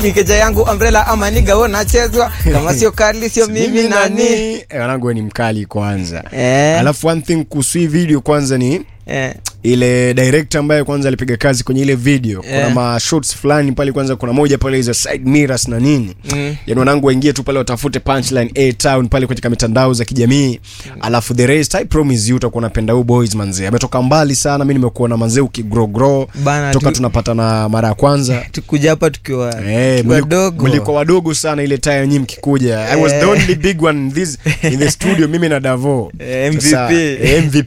mikeja yangu umbrella ama niga wewe unachezwa kama sio kali sio mimi nani Eh, wanangu we ni mkali kwanza Eh. alafu one thing kuhusu hii video kwanza ni eh, ile director ambaye kwanza alipiga kazi kwenye ile video kuna Yeah. ma shots fulani pale kwanza kuna moja pale hizo side mirrors na nini Mm. yani wanangu waingie tu pale watafute punchline a town pale katika mitandao za kijamii alafu the rest i promise you utakuwa unapenda huyu boys manzee ametoka mbali sana mimi nimekuona manzee ukigrow grow Bana, toka tu- tunapatana mara ya kwanza tukuja hapa tukiwa Eh, tukiwa mliku- wadogo mlikuwa wadogo sana ile time nyinyi mkikuja i was the Eh. only big one in this in the studio mimi na davo Eh, MVP. Sasa, eh, mvp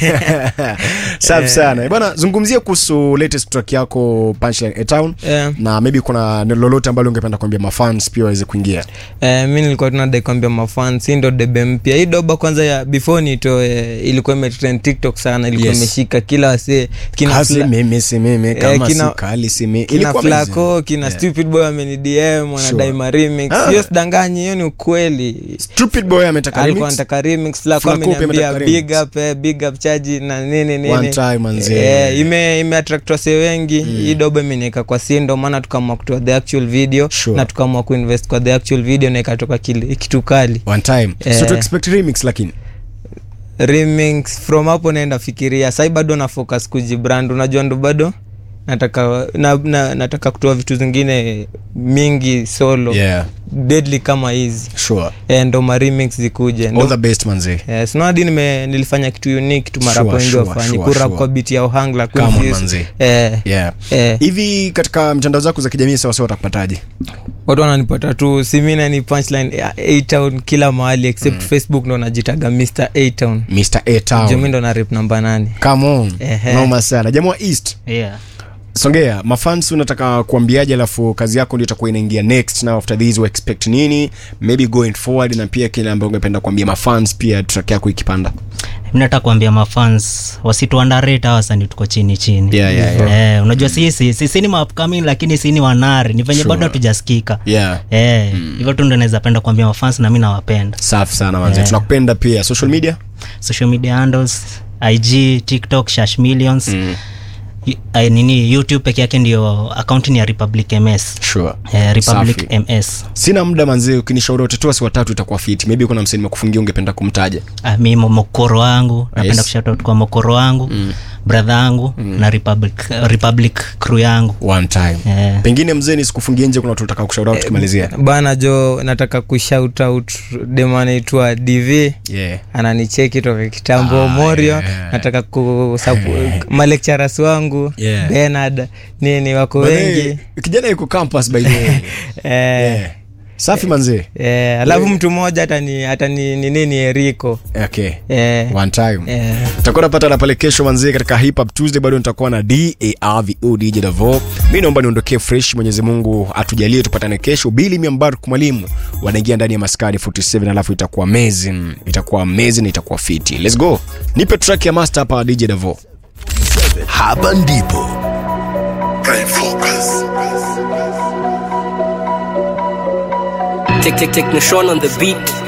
safi sana bwana zungumzia kuhusu latest track yako punchline a town Eh. na maybe kuna neno lolote ambalo ungependa kuambia mafans pia waweze kuingia Eh, mi nilikuwa tunadai kuambia mafans hii ndo debe mpya hii doba kwanza ya before nitoe ilikuwa imetrend tiktok sana ilikuwa Yes. imeshika kila wasee kina kasi Fla- mimi si mimi kama kina- si kali si mimi kina ilikuwa flaco amazing. kina Yeah. stupid boy ameni dm wanadai Sure. ma remix Ah. hiyo sidanganyi hiyo ni ukweli stupid boy ametaka alikuwa remix anataka remix flaco Flaco pia ameniambia ametaka big remix. up eh, big up chaji na nini nini One time, manze. eh, ime ime attract wase wengi hii dobo imeniweka kwa si ndo maana tukaamua kutoa the actual video Sure. na tukaamua kuinvest kwa the actual video na ikatoka kile kitu kali one time so Eh. to expect remix lakini remix from hapo naenda fikiria sai bado na focus kujibrand unajua ndo bado nataka na, na, nataka kutoa vitu zingine mingi solo yeah deadly kama hizi sure e, ndo ma remix zikuje all ndo the best manzee Eh, sinadi nime nilifanya kitu unique tu mara Sure, wengi sure, wafanyi sure, kurap sure. kwa biti ya ohangla Come on, Queenfuse. manze. eh, yeah eh, hivi katika mtandao zako za kijamii sawasawa watakupataje watu wananipata tu simina ni punchline ya A-Town kila mahali except facebook ndo najitaga mr A-Town. mr a Juu mi town ndo na rip namba nane come on Ehe. noma sana jamaa wa east yeah. songea mafans unataka kuambiaje alafu kazi yako ndio itakuwa inaingia next now after this we expect nini maybe going forward na pia kile ambayo ungependa kuambia mafans pia track yako ikipanda mi nataka kuambia mafans wasituandarate hawa wasanii tuko chini chini Yeah, yeah, yeah. Eh, unajua sisi sisi ni maupcoming lakini si ni wanari ni venye Sure. bado hatujasikika yeah Eh, hivyo tu ndo naweza penda kuambia mafans na mi nawapenda safi sana manze Yeah. tunakupenda pia social media social media handles ig tiktok shash millions mm. nini youtube peke yake ndio akaunti ni ya republic ms sure eh, republic Safi. ms sina muda manzee ukinishauri watatu wasi watatu itakuwa fiti maybe kuna msanii mekufungia ungependa kumtaja ah, mi mo- mokoro wangu napenda Yes. kushout kwa mokoro wangu mm. brother yangu mm. na republic, republic crew yangu one time Eh. pengine mzee nisikufungie nje kuna watu nataka kushauri out tukimalizia bana jo nataka kushout out dem anaitwa dv yeah ananicheki toka kitambo Ah, morio yeah. nataka kusapu malekcharas wangu Yeah. benard nini wako wengi Manze, kijana yuko campus by the way eh, yeah. safi manzee eh, alafu mtu mmoja hatani hatani ni nini eriko okay eh, one time eh, tutakuwa napatana pale kesho manzie katika hip hop tuesday bado nitakuwa na darvo dj davo mi naomba niondokee fresh mwenyezi mungu atujalie tupatane kesho bili miambark mwalimu wanaingia ndani ya maskari 47 alafu itakuwa amazing itakuwa amazing itakuwa fiti let's go nipe track ya master hapa dj davo hapa ndipo Prime Focus. Take, take, take Nishon on the beat.